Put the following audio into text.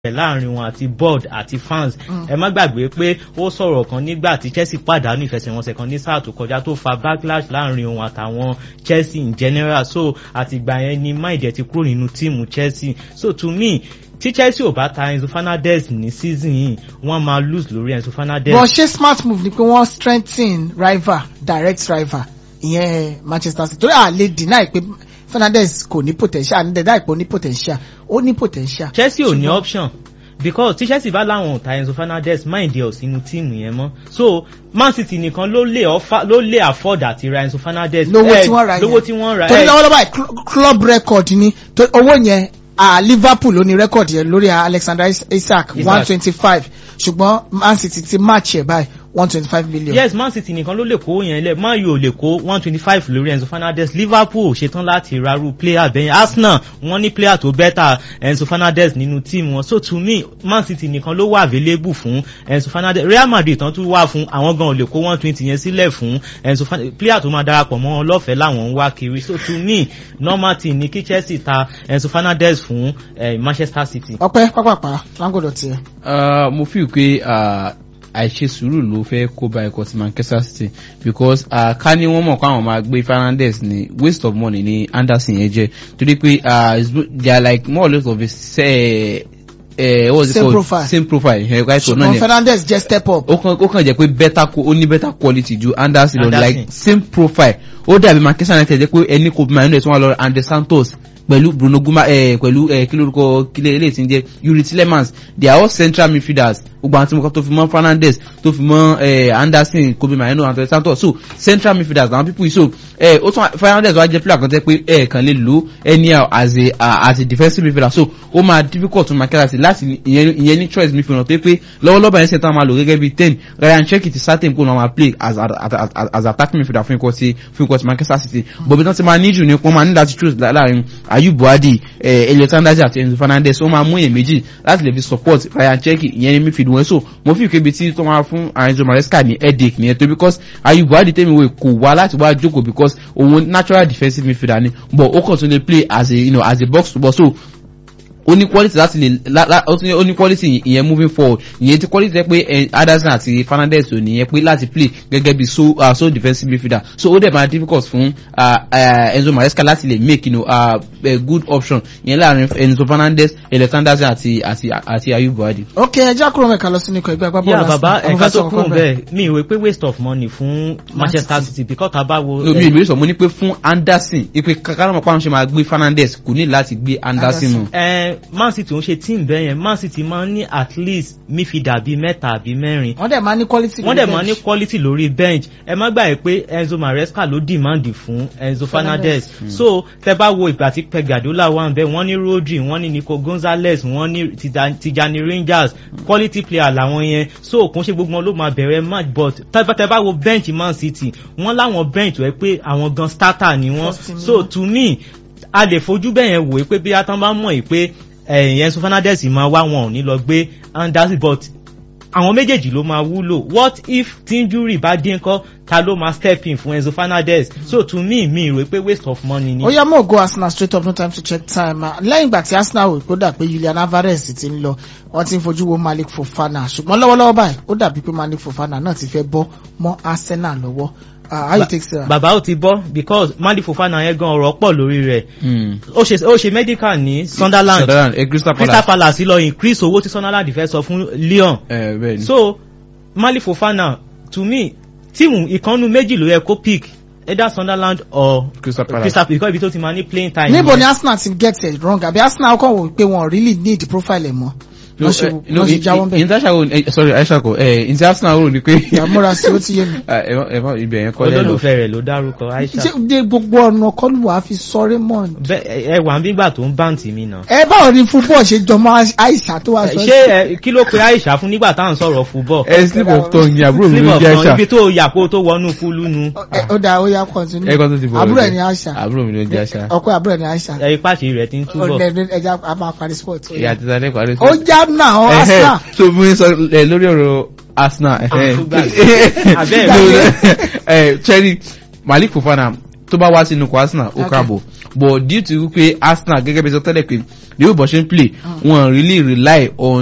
láàrin wọn àti board àti fans ẹ má gbàgbé pé ó sọ̀rọ̀ kan nígbà tí Chelsea pàdánù ìfẹsẹ̀wọnsẹ̀ kan ní sáà tó kọjá tó fa backlash láàrin òun àtàwọn Chelsea in general so àtìgbà yẹn ni Maide ti kúrò nínú tíìmù Chelsea so to me tí Chelsea ò bá ta Enzo Fernandez ní season yìí wọ́n máa lose lórí Enzo Fernandez. but ṣé smart move ni pé wọ́n strengthen rival direct rival ìyẹn Manchester City torí à lè deny pé Fernandez kò ní potential ní dẹ̀dá ìpò ní potential ó ní potential. Chelsea ò ní option because tí Chelsea bá láwọn ọ̀tá Enzo Fernandez mind ẹ̀ ò sínú tíìmù yẹn mọ́ so Man City nìkan ló lè offer ló lè afford àti ra Enzo Fernandez. lówó tí wọ́n ra yẹn lówó tí wọ́n ra torí lọ́wọ́lọ́wọ́ báyìí club record ni owó yẹn uh, Liverpool ló ní record yẹn lórí Alexander Isak one twenty five ṣùgbọ́n Man City ti match ẹ̀ báyìí one twenty five million. yes Man City nìkan ló lè kó yẹn lẹ Man U ò lè kó one twenty five lórí Enzo Fernandez Liverpool ṣetán láti raru player bẹ́yẹn Arsenal wọ́n ní player tó bẹ́tà Enzo Fernandez nínú team wọn so to me Man City nìkan ló wà available fún Enzo Fernandez Real Madrid tán tún wà fún àwọn gan ò lè kó one twenty yẹn sílẹ̀ fún Enzo Fernandez player tó máa darapọ̀ mọ́ wọn lọ́fẹ̀ẹ́ làwọn ń wá kiri so to me normal team ni kí Chelsea ta Enzo Fernandez fún eh, Manchester City. ọpẹ́ pápápá láńgọdọ tiẹ. mo fi pé àìṣe sùúrù ló fẹ́ kó bá ẹ̀kọ́ ti Manchester City because uh, ká ní wọ́n mọ̀ pé àwọn máa gbé Fernandes ní waste of money ní Anderson yẹn jẹ́ torí pé they are like more or less of a say, uh, what is same it called profile same profile ẹ̀ right so náà ṣùgbọ́n ni Fernandez jẹ́ step up. ó kàn ó kàn jẹ́ pé better ó ní better quality ju Anderson lọ Anderson. like same profile ó dàbí Manchester United jẹ́ pé ẹni kò bí Mayonnaise tí wọ́n lọ Andre Santos pẹ̀lú Bruno Guma eh, pẹ̀lú eh, kí lórúkọ kílẹ̀ eléyìí tí ń jẹ́ Yuri Tillemans they are all central midfielders gbogbo àwọn tí mo kọ́ tó fi mọ́ Fernandes tó fi mọ́ eh, Anderson Kobe Mayeno Andre Santos so central midfielders àwọn people yìí so eh, ó tún Fernandes wá jẹ́ player kan tẹ́ pé ẹ̀ kàn lè lò anyhow as a uh, as a defensive midfielder so ó máa difficult fún Manchester City láti ìyẹn ìyẹn ní choice midfielder tó pé lọ́wọ́lọ́wọ́ yẹn sẹ́ńtà máa lò gẹ́gẹ́ bí ten Ryan Cherky ti certain kó náà máa play as as as as as attacking midfielder fún ikọ̀ ti fún ikọ̀ ti Manchester City bọ̀bí tán ti máa níjù ní wọ́n máa ní láti choose láàrin Ayub Buhadi eh, Elliot Anderson àti Enzo Fernandez wọ́n máa mú èèyàn méjì láti lè fi support Ryan Cherky ìyẹn ní midfield wọn so mo fi ìkébi tí tó máa fún Enzo Maresca ní headache nìyẹn tó because Ayub Buhadi tẹ́mi wo kò wá láti wá jókòó because òun natural defensive midfielder ni but ó kàn tún lè play as a you know as a box to box so ó ní quality láti lè la la ó tún ní ó ní quality ìyẹn moving forward ìyẹn ti quality jẹ́ pé eh, Anderson àti Fernandez ò nìyẹn pé láti play gẹ́gẹ́ bí so uh, so defensive midfielder so ó dẹ̀ máa difficult fún uh, uh, Enzo Maresca láti lè make you know, uh, a good option ìyẹn láàrin Enzo Fernandez Elliot Anderson àti àti àti Ayub Buhadi. ok ẹja kúrò mẹ́ka lọ sínú ikọ̀ ẹgbẹ́ agbábọ́ọ̀lù yà bàbá Arsenal. ẹ̀ka tó Ọmọ fẹ́ sọ kúrò nǹkan bẹ́ẹ̀ mi ìwé pé waste of money fún Manchester City because tá a bá wo. no mi ìbéèrè sọ mo ní pé fún Anderson ipe kakárọ̀mọ̀ pàmò ṣe máa gbé Fernandez kò ní láti gbé Anderson mu. ẹ Man City ń ṣe team bẹ́ẹ̀ yẹn Man City máa ń ní at least midfielder bíi mẹ́ta àbí mẹ́rin wọ́n dẹ̀ máa ní quality. wọ́n lórí dẹ̀ máa ní bench. quality lórí bench ẹ má gbàgbé pé Enzo Maresca ló demand fún Enzo Fernandez so tẹ bá wo ìgbà tí Pep Guardiola wà ń bẹ wọ́n ní Rodri wọ́n ní Nico Gonzalez wọ́n ní Tija- Tijani Rangers quality player làwọn yẹn so kò ń ṣe gbogbo wọn ló máa bẹ̀rẹ̀ match but tẹ bá- tẹ bá wo bench Man City wọ́n láwọn bench tó yẹ pé àwọn gan starter ni wọ́n First team ni so wọ́n. to me a lè fojú bẹ́ẹ̀ yẹn wò ó pé bí atán bá mọ̀ yìí pé ẹ̀yìn Enzo Fernandez máa wá wọn ò ní lọ gbé Anderson but àwọn méjèèjì ló máa wúlò what if tinjuri bá dín kọ́ ta ló máa step in fún Enzo Fernandez so to me mi rò pé waste of money ni. ó yá mọ̀ go Arsenal straight up no time to check time Ah, lẹ́yìn ìgbà tí Arsenal wò pé ó dà pé Julian Alvarez ti ń lọ wọ́n ti ń fojú wo Malik Fofana ṣùgbọ́n lọ́wọ́lọ́wọ́ báyìí ó dàbí pé Malik Fofana náà ti fẹ́ bọ́ mọ́ Arsenal lọ́wọ́ Ah, how you take say am. bàbá ó ti bọ́ because Mali Fofana yẹn gan ọ̀rọ̀ pọ̀ lórí rẹ̀ Mm. ó ṣe ó ṣe medical ní Sunderland Sunderland eh, Crystal Crystal Palace. Palace lọ increase owó tí Sunderland fẹ́ sọ fún Lyon Eh, bẹ́ẹ̀ ni. so Mali Fofana to me tíìmù ìkànnù méjì ló yẹ kó pick either Sunderland or Crystal Palace. Crystal because ibi tó ti máa ní playing time. níbo nìyẹn. ni Arsenal ti get it wrong àbí Arsenal kàn wò pé wọn really need profile ẹ̀ mọ́ no wọ́n ṣe eh, no wọ́n ṣe jáwọ́ bẹ́ẹ̀ international wo eh, sorry aisha ko eh inter arsenal wo ni pé ìyàmúra sí ó ti yé mi. Ah, ẹ má- ẹ má ibẹ̀ yẹn kọ́ lẹ́nu olólùfẹ́ rẹ̀ ló dárúkọ Aisha ṣé de gbogbo ọ̀nà kọlù wàá fi sọ Raymond. Bẹ́- ẹ wà ń bígbà tó ń báǹtì mi náà. ẹ báwo ni football ṣe jọmọ Aisha tó wà sọ. ṣé ẹ kí ló pe Aisha fún nígbà tá à ń sọ̀rọ̀ football. ẹ slip of tongue ni àbúrò mi Slip ló of jẹ́ tongue, aisha ibi tó yà kó tó wọnú kúlú nu. Ẹ- ó dáa ó yá continue. ẹ kọ́ tó ti bọ̀ àbúrò ọ́ ẹ̀ ni Aisha àbúrò mi ló jẹ́ aisha ọkọ àbúrò ẹ̀ ni Aisha. ẹ ipá ṣe rẹ̀ ti ń túbọ̀. ọ̀dẹ̀ ẹja a máa parí sport. ìyá àti sáré parí ó já náà ọ Arsenal. so mo ń sọ ẹ lórí ọ̀rọ̀ arsenal Ah, tó gbàgbé. Abẹ́ No, eh, cherry malik fofana tó bá wá sínú ikọ̀ arsenal ó Okay. káàbọ̀ but due to wípé arsenal gẹ́gẹ́ bí sọ tẹ́lẹ̀ pé the way bó ṣe ń play wọn really rely on